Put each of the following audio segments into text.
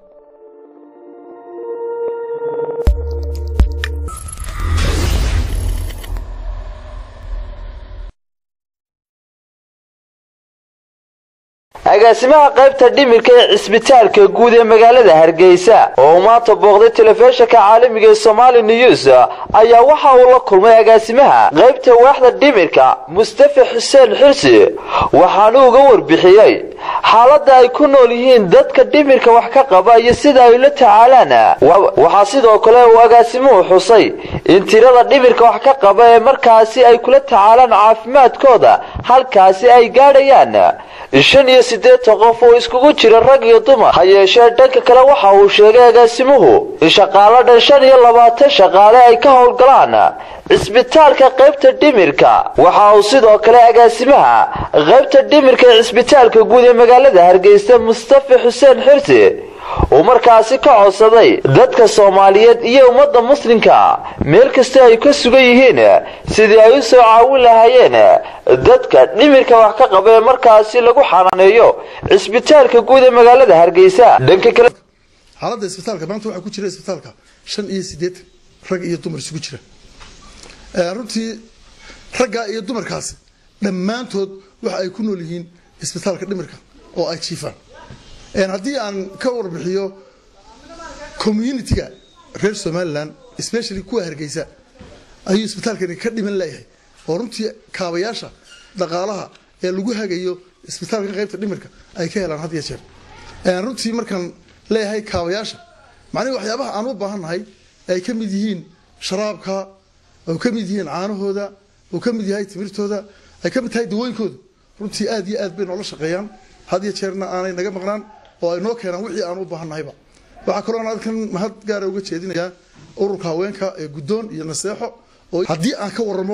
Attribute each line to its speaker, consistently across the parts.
Speaker 1: agaasimaha qaybta dhimirka ee cisbitaalka guud ee magaalada hargeysa oo uu maanta booqday telefishinka caalamiga ee somali news ayaa waxa uu la kulmay agaasimaha qaybta waaxda dhimirka mustafa xuseen xirsi waxaanu uga warbixiyey xaaladda ay ku nool yihiin dadka dhimirka wax ka qaba iyo sida ay la tacaalaan waxaa sidoo kale uu agaasimuhu xusay in tirada dhimirka wax ka qaba ee markaasi ay kula tacaalaan caafimaadkooda halkaasi ay gaadhayaan shan iyo siddeetan qof oo iskugu jira rag iyo dumar ha yeeshee dhanka kale waxa uu sheegay agaasimuhu in shaqaalo dhan shan iyo labaatan shaqaale ay ka howlgalaan cisbitaalka qaybta dhimirka waxa uu sidoo kale agaasimaha qaybta dhimirka ee cisbitaalka guud ee magaalada hargeysa mustafa xuseen xirsi uu markaasi ka codsaday dadka soomaaliyeed iyo ummadda muslimka meel kasta ay ka sugan yihiin sidii ay u soo caawin lahaayeen dadka dhimirka wax ka qaba ee markaasi lagu xanaaneeyo cisbitaalka guud ee magaalada hargeysa dhanka kale
Speaker 2: xaaladda isbitaalka maanta waxaa ku jira isbitaalka shan iyo siddeetan rag iyo dumar isugu jira runtii raggaa iyo dumarkaasi dhammaantood waxa ay ku nool yihiin isbitaalka dhimirka oo ay jiifaan haddii aan ka warbixiyo communitiga reer somalilan especially kuwa hargeysa ayuu isbitaalkani ka dhiman leeyahay oo runtii kaabayaasha dhaqaalaha ee lagu hagayo isbitaalka qaybta dhimirka ay ka helaan had iyo jeer runtii markaan leeyahay kaabayaasha macnihi waxyaabaha aan u baahannahay ay ka mid yihiin sharaabka oo ka mid yihiin caanahooda oo ka mid yahay timirtooda ay ka mid tahay dawooyinkooda runtii aad iyo aad bay noola shaqeeyaan had iyo jeerna aanay naga maqnaan oo ay noo keenaan wixii aan u baahannahayba waxaa kaloo aan halkan mahad gaara uga jeedinayaa ururka haweenka ee guddoon iyo naseexo oo haddii aan ka waramo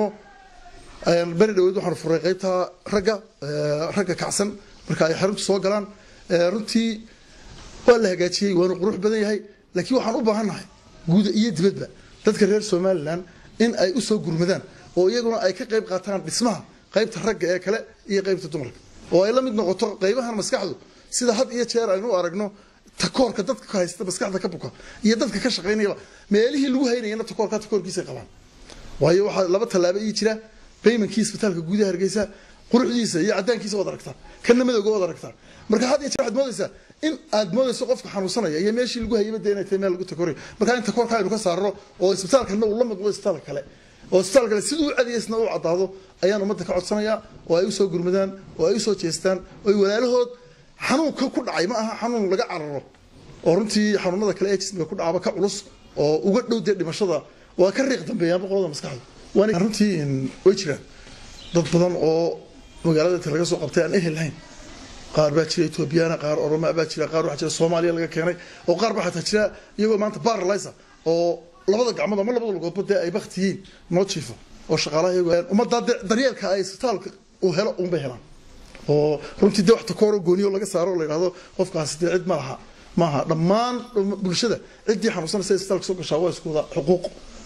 Speaker 2: beri dhaweed waxaan furay qaybta ragga ragga kacsan marka ay xarunta soo galaan runtii waa la hagaajiyey waanu qurux badan yahay laakiin waxaan u baahannahay guuda iyo dibadba dadka reer somalilan in ay u soo gurmadaan oo iyaguna ay ka qayb qaataan dhismaha qaybta ragga ee kale iyo qaybta dumarka oo ay la mid noqoto qaybahan maskaxdu sida had iyo jeer aynu u aragno takoorka dadka ka haysta maskaxda ka buka iyo dadka ka shaqaynayaba meelihii lagu haynayana takoorka takoorkiisay qabaan waayo waxaa laba tallaabo ii jira baymankii isbitaalka gudaha hargeysa quruxdiisa iyo cadaankiisa waad aragtaan kana madowga waad aragtaan marka had iyo jeer waxaad moodaysaa in aad moodayso qofka xanuunsanaya iyo meeshii lagu hayaba dee inay tahay meel lagu takoray marka in takoorka aynu ka saarno oo isbitaalkana uu la midmo isbitaalka kale oo isbitaal kale siduu u cadayeysna u caddaado ayaan ummadda ka codsanayaa oo ay usoo gurmadaan oo ay usoo jeestaan oo ay walaalahood xanuunka ku dhacay ma aha xanuun laga cararo oo runtii xanuunada kale ee jismiga ku dhacaba ka culus oo uga dhow dee dhimashada waa ka riiq dambeeyaanba qolada maskaxda waana runtii way jiraan dad badan oo magaalada inta laga soo qabtay aan ehel lahayn qaar baa jira ethoobiyaana qaar oromaa baa jira qaar waxaa jira soomaaliya laga keenay oo qaar baa xataa jira iyagoo maanta baralisa oo labada gacmood ama labada lugoodba dee ay bakti yihiin noo jiifo oo shaqaalaha iyagoo ummaddaa daryeelka ay isbitaalka uu helo unbay helaan oo runtii dee wax takooro gooniyo laga saaro la yidhahdo qofkaasi dee cid ma laha maaha dhammaan bulshada ciddii xanuunsanaysa isbitaalka soo gashaa waa isku wada xuquuq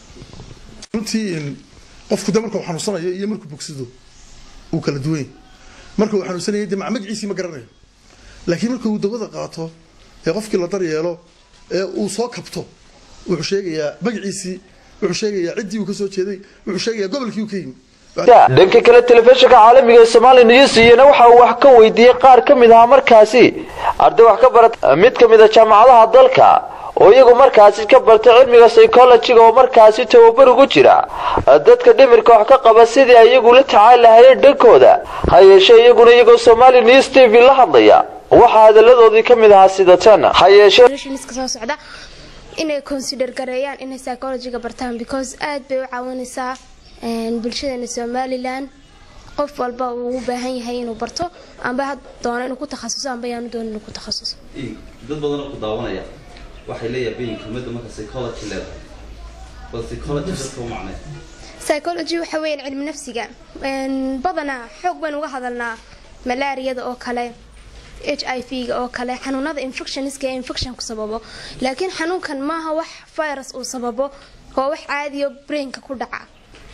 Speaker 2: runtii qofku de marka uu xanuunsanayo iyo markuu bogsado uu kala duwan yahay marka uu xanuunsanayay dee magaciisii ma garanayo laakiin marka uu dawada qaato ee qofkii la daryeelo ee uu soo kabto wuxuu sheegayaa magaciisii wuxuu sheegayaa ciddii uu ka soo jeeday wuxuu sheegayaa gobolkii uu ka yimi
Speaker 1: dhanka kale telefishinka caalamiga ee somali news iyana waxa uu wax ka weydiiyey qaar ka mid ahaa markaasi arday wax ka barata mid ka mid a jaamacadaha dalka oo iyagu markaasi ka bartay cilmiga psychologiga oo markaasi tababar ugu jira dadka dhimirka wax ka qaba sidii ay iyagu la tacaali lahayeen dhankooda ha yeeshee iyaguna iyagoo somali news t v la hadlaya waxaa hadalladoodii ka mid ahaa sida tan ha yeeshee
Speaker 3: soo socda inay consider gareeyaan inay psychologiga bartaan because aad bay u caawinaysaa bulshadeena somalilan qof walba uu u baahan yahay inuu barto amba ha doono inuu ku takhasuso amba yaanu doono inuu ku takhasuso
Speaker 4: dad badanoo ku daawanaya waxay leeyahay kelmadda marka psychology leedahay bal psychology dadka u macnay
Speaker 3: psychology waxa weeyaan cilmi nafsiga badanaa xoog baynu uga hadalnaa malaariyada oo kale h i v ga oo kale xanuunada infectionska ee infection ku sababo laakiin xanuunkan maaha wax virus uu sababo oo wax caadiyo brainka ku dhaca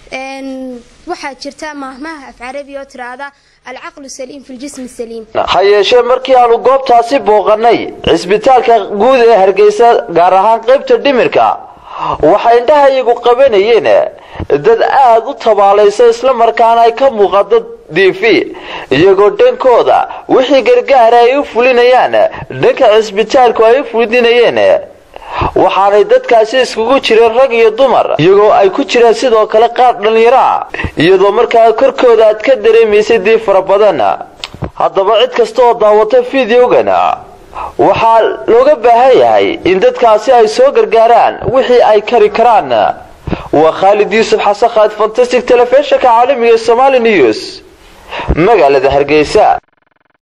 Speaker 3: waxaa jirta mahmaha af carabi oo tiraahda alcaqlu saliim fi ljismi saliim
Speaker 1: ha yeeshee markii aanu goobtaasi booqanay cisbitaalka guud ee hargeysa gaar ahaan qaybta dhimirka waxay indhahayagu qabanayeen dad aada u tabaalaysa islamarkaana ay ka muuqato diifi iyagoo dhankooda wixii gargaara ay u fulinayaan dhanka cisbitaalku ay u fulidinayeen waxaanay dadkaasi iskugu jireen rag iyo dumar iyagoo ay ku jireen sidoo kale qaar dhallinyaro ah iyadoo markaa korkooda aad ka dareemaysay diif fara badan haddaba cid kasta oo daawata fideogan waxaa looga baahan yahay in dadkaasi ay soo gargaaraan wixii ay kari karaan waa khaalid yuusuf xasan khalid fantastic telefishinka caalamiga ee somali news magaalada hargeysa